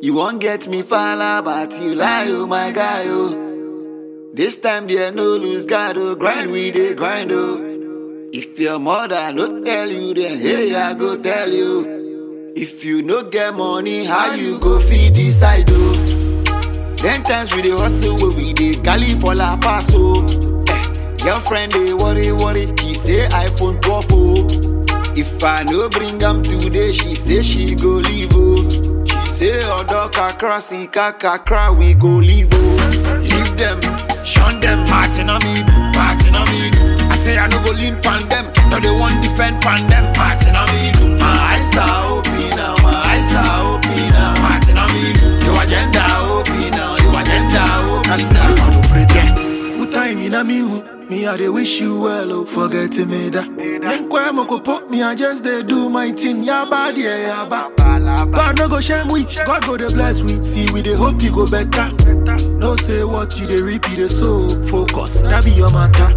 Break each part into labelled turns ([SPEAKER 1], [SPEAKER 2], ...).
[SPEAKER 1] You won't get me fala, but you lie, oh my guy, oh. This time there no lose God, oh. Grind we dey grind, oh. If your mother no tell you, then hey, I go tell you. If you no get money, how you go feed this side, oh? Ten times we dey hustle, where we dey galley for La Paz, oh. Eh, girlfriend dey worry, worry, he say iPhone 12, oh. If I no bring am today, she say she go leave, oh. She say odo kakra, si kakra, we go leave, oh. Leave them, shun them, Martin on me, Martin on me. I say I no go lean pan them, no they want defend pan them, Martin on me. My eyes are open now, my eyes are open now, Martin on me. Your agenda open now, your agenda open now.
[SPEAKER 2] I don't pretend. Who time in a me who? Me I dey wish you well, oh, forget me that. Nkwe mo ko put me, I just dey do my thing. Ya bad, yeah, ya bad. God no go shame we, God go dey bless we. See we dey hope you go better. No say what you dey reap, you dey sow. Focus, that be your matter.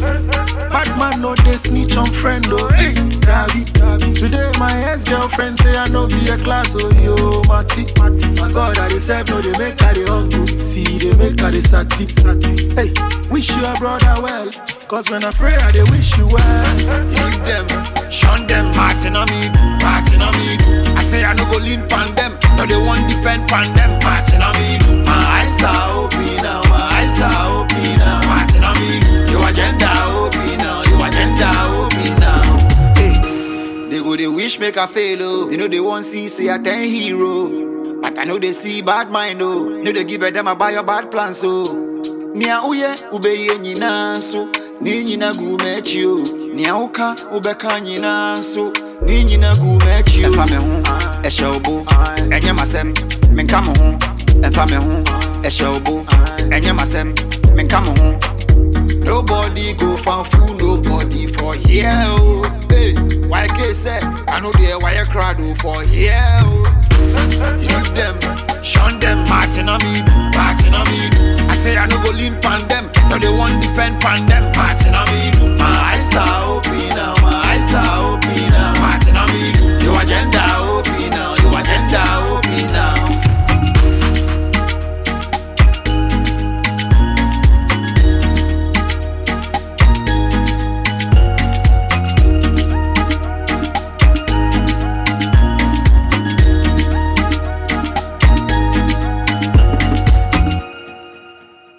[SPEAKER 2] Bad man no dey snitch on friend, oh. Hey, that be, that be. Today my ex girlfriend say I no be a class, oh yo, Mati. My God, I dey serve, no dey make her dey humble. See, they make her dey sati. Hey, wish your brother well. Cause when I pray, I dey wish you well.
[SPEAKER 1] Leave them, shun them, Martin on me, Martin on me. I say I no go lean pan them, no they want defend pan them, Martin on me. My eyes are open now, my eyes are open now, Martin on me. Your agenda open now, your agenda open now. Hey, they go they wish make I fail oh, they know they want see say I ten hero, but I know they see bad mind oh, know they give a them about your bad plans so. Nia uye ubeye nyina nso ne nyina gu m'akyi o nea woka wobɛka nyinaa nso ne nyina gu m'akyi o ɛfa me ho ɛhyɛ wo bo ɛnyɛ m'asɛm menka mo ho ɛfa me ho ɛhyɛ wo bo ɛnyɛ m'asɛm menka mo ho Nobody go fan fool, nobody for here. Oh. Hey, why can't say I know there why you crowd oh, for here. Oh. Leave them, shun them, Martin on me, Martin on me. I say I no go lean pan them, no they want defend pan them, Martin on me. My eyes are